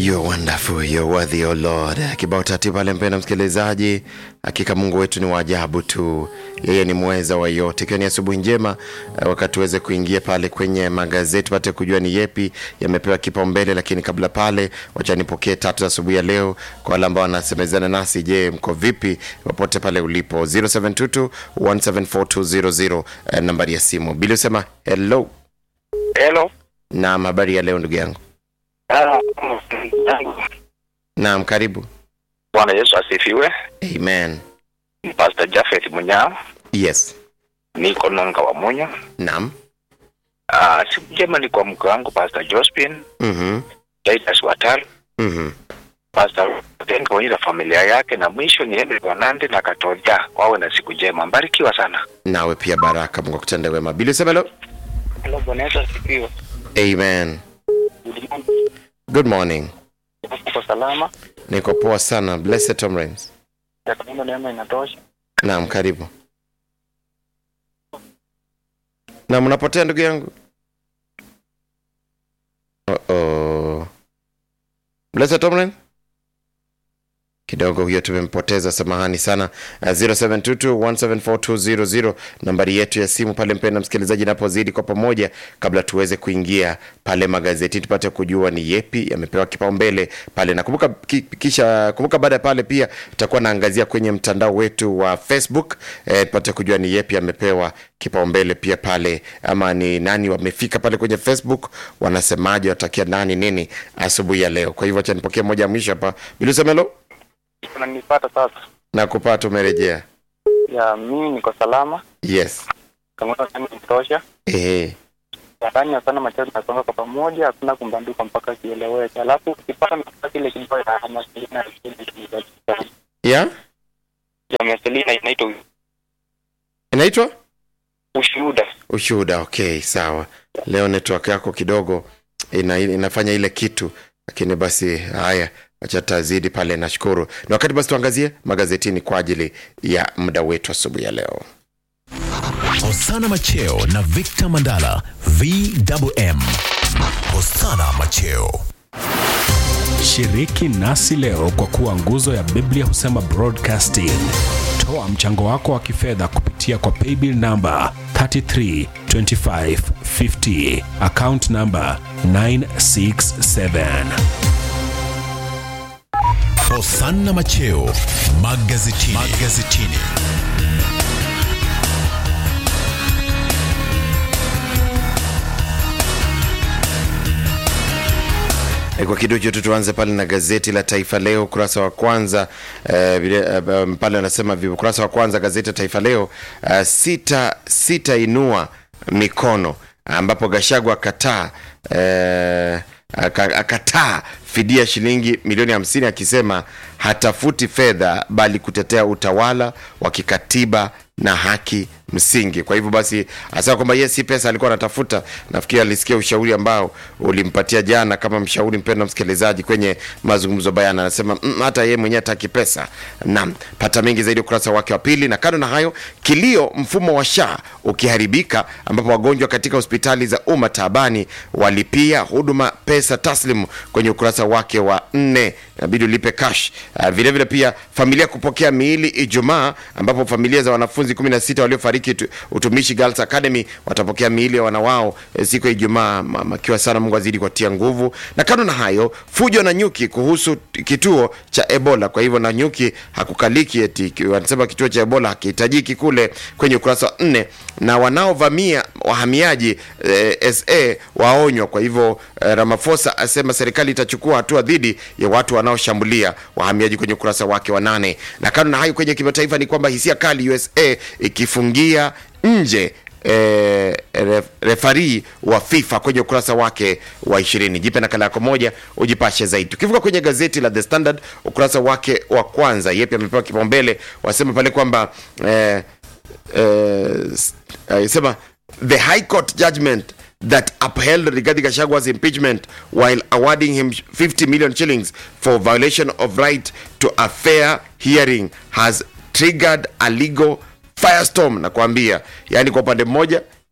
You're wonderful, you're worthy, oh Lord. Kibao tati pale, mpenda msikilizaji, hakika Mungu wetu ni wa ajabu tu, yeye ni mweza wa yote. Ikiwa ni asubuhi njema, eh, wakati tuweze kuingia pale kwenye magazeti pate kujua ni yepi yamepewa kipaumbele, lakini kabla pale, wacha nipokee tatu za asubuhi ya leo kwa wale ambao wanasemezana nasi. Je, mko vipi popote pale ulipo? 0722 174 eh, nambari ya simu. Bili usema hello. Hello. Naam, habari ya leo ndugu yangu. Ah, Naam, karibu. Bwana Yesu asifiwe. Amen. Pastor Jafet Munyao, Yes. niko Nonga wa Munyo. Naam. Ah, siku njema ni kwa mke wangu Pastor Jospin, Mhm. Titus Wataru, Mhm. Pastor Ten pamoja na familia yake, na mwisho ni Henry Wanande na Katoja. Wawe na siku njema, mbarikiwa sana. Nawe pia baraka, Mungu akutende wema. Bili usema hello. Hello, Bwana Yesu asifiwe. Amen. Good morning. Uko salama? Niko poa sana. Blessed Tom Rains. Ya kama neema inatosha. Naam, karibu. Na mnapotea ndugu yangu. Uh oh. Blessed Tom Rains. kidogo huyo tumempoteza samahani sana uh, 0722174200 nambari yetu ya simu pale mpenda msikilizaji inapozidi kwa pamoja kabla tuweze kuingia pale magazeti tupate kujua ni yepi yamepewa kipaumbele pale na kumbuka ki, kisha kumbuka baada ya pale pia tutakuwa naangazia kwenye mtandao wetu wa facebook eh, tupate kujua ni yepi yamepewa kipaumbele pia pale ama ni nani wamefika pale kwenye facebook wanasemaje watakia nani nini asubuhi ya leo kwa hivyo acha nipokee moja ya mwisho hapa bilusemelo Unanipata sasa? na kupata umerejea Ya mimi niko salama. yes Kama neema inatosha. Ehe. Nadhani sana machazo tunasonga kwa pamoja, hakuna kumbanduka mpaka kieleweke. Alafu ukipata nafasi ile kibao ya Marcelina ya ya Marcelina inaitwa inaitwa ushuhuda. ushuhuda okay sawa leo network yako kidogo ina, inafanya ile kitu lakini basi haya acha tazidi pale nashukuru na wakati basi tuangazie magazetini kwa ajili ya muda wetu asubuhi ya leo Hosana Macheo na Victor Mandala VMM. Hosana Macheo. Shiriki nasi leo kwa kuwa nguzo ya Biblia husema broadcasting. Toa mchango wako wa kifedha kupitia kwa paybill namba 332550 account namba 967. Hosana Macheo magazetini. magazetini. E, kwa kidogo tu tuanze pale na gazeti la Taifa Leo ukurasa wa kwanza eh, vile, eh, pale wanasema vi- ukurasa wa kwanza gazeti la Taifa Leo uh, sita sita inua mikono ambapo Gashagwa akataa eh, aka- akataa fidia shilingi milioni hamsini akisema hatafuti fedha bali kutetea utawala wa kikatiba na haki msingi. Kwa hivyo basi asema kwamba yeye si pesa alikuwa anatafuta. Nafikiri alisikia ushauri ambao ulimpatia jana kama mshauri, mpendwa msikilizaji, kwenye mazungumzo bayana. Anasema mm, hata yeye mwenyewe hataki pesa. Naam, pata mengi zaidi ukurasa wake wa pili. Na kando na hayo, kilio mfumo wa SHA ukiharibika, ambapo wagonjwa katika hospitali za umma taabani walipia huduma pesa taslimu kwenye ukurasa wake wa nne, inabidi ulipe cash. Uh, vile vile pia familia kupokea miili Ijumaa, ambapo familia za wanafunzi 16 waliofariki tu- utumishi Girls Academy watapokea miili ya wana wao eh, siku ya Ijumaa, ma- makiwa sana Mungu azidi kuwatia nguvu. Na kando na hayo, fujo na nyuki kuhusu t- kituo cha Ebola. Kwa hivyo na nyuki hakukaliki, eti ki- wanasema kituo cha Ebola hakihitajiki kule, kwenye ukurasa wa nne. Na wanaovamia wahamiaji eh, SA waonywa. Kwa hivyo eh, Ramaphosa asema serikali itachukua hatua dhidi ya watu wanaoshambulia wahamiaji kwenye ukurasa wake wa nane. Na kando na hayo, kwenye kimataifa ni kwamba hisia kali USA ikifungia nje eh, ref, refari wa FIFA kwenye ukurasa wake wa ishirini. Jipe nakala yako moja ujipashe zaidi. Tukivuka kwenye gazeti la The Standard ukurasa wake wa kwanza, yepi amepewa kipaumbele, wasema pale kwamba eh, eh, s- eh, sema the high court judgment that upheld Rigathi Gachagwa's impeachment while awarding him 50 million shillings for violation of right to a fair hearing has triggered a legal firestorm na kuambia yani kwa upande mmoja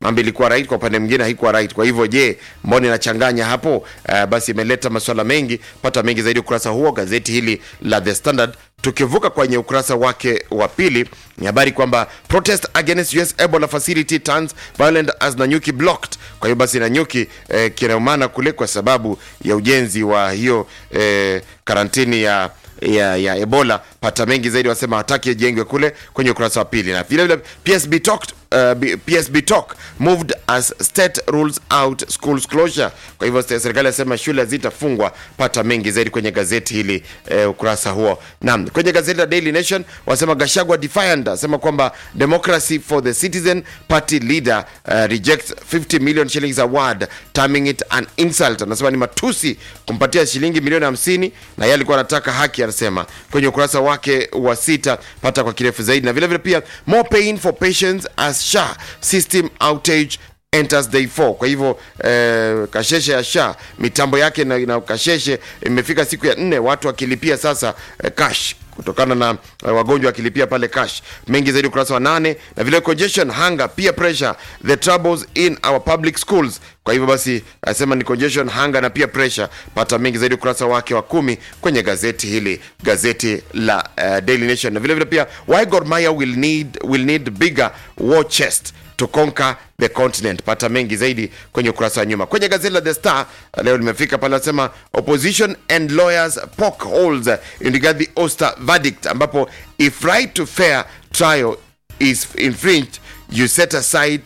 mambo ilikuwa right kwa upande mwingine haikuwa right kwa hivyo je mbona inachanganya hapo uh, basi imeleta masuala mengi pata mengi zaidi ukurasa huo gazeti hili la the standard tukivuka kwenye ukurasa wake wa pili ni habari kwamba protest against US Ebola facility turns violent as Nanyuki blocked. Kwa hiyo basi Nanyuki eh, kinaumana kule kwa sababu ya ujenzi wa hiyo eh, karantini ya ya, ya Ebola. Pata mengi zaidi, wasema hataki ijengwe kule kwenye ukurasa wa pili, na vile vile PSB talked Uh, B- PSB talk moved as state rules out schools closure. Kwa hivyo se- serikali yasema shule zitafungwa. Pata mengi zaidi kwenye gazeti hili eh, ukurasa huo. Naam, kwenye gazeti la Daily Nation wasema Gashagwa defiant, asema kwamba democracy for the citizen party leader uh, rejects 50 million shillings award terming it an insult. Anasema ni matusi kumpatia shilingi milioni 50 na yeye alikuwa anataka haki, anasema kwenye ukurasa wake wa sita. Pata kwa kirefu zaidi, na vile vile pia more pain for patients as SHA system outage enters day 4 kwa hivyo eh, kasheshe ya sha mitambo yake na, na kasheshe imefika siku ya nne watu wakilipia sasa eh, cash kutokana na uh, wagonjwa wakilipia pale cash mengi zaidi ukurasa wa nane na vile congestion hunger peer pressure the troubles in our public schools kwa hivyo basi asema ni congestion hunger na peer pressure pata mengi zaidi ukurasa wake wa kumi kwenye gazeti hili gazeti la uh, daily nation na vile vile pia why Gor Mahia will need, will need bigger war chest to conquer the continent. Pata mengi zaidi kwenye ukurasa wa nyuma. Kwenye gazeti la The Star leo limefika pale, nasema opposition and lawyers poke holes in Rigathi Oster verdict, ambapo if right to fair trial is infringed you set aside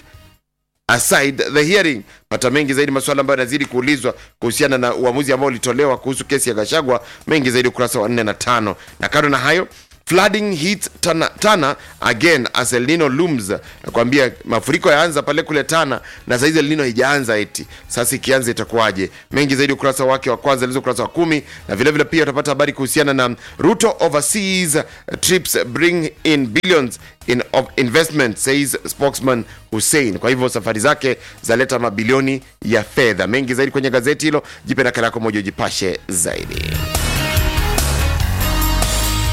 aside the hearing. Pata mengi zaidi masuala ambayo yanazidi kuulizwa kuhusiana na uamuzi ambao ulitolewa kuhusu kesi ya Gashagwa. Mengi zaidi ukurasa wa 4 na tano. Na kando na hayo flooding hits Tana, Tana again as El Nino looms. Nakwambia mafuriko yaanza pale kule Tana na saizi El Nino haijaanza eti. Sasa ikianza itakuwaje? Mengi zaidi ukurasa wake wa kwanza lizo ukurasa wa kumi na vile vile pia utapata habari kuhusiana na Ruto overseas trips bring in billions in of investment says spokesman Hussein. Kwa hivyo safari zake zaleta mabilioni ya fedha. Mengi zaidi kwenye gazeti hilo, jipe nakala yako moja ujipashe zaidi.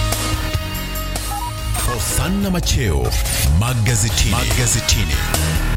Hosanna Macheo magazetini. magazetini.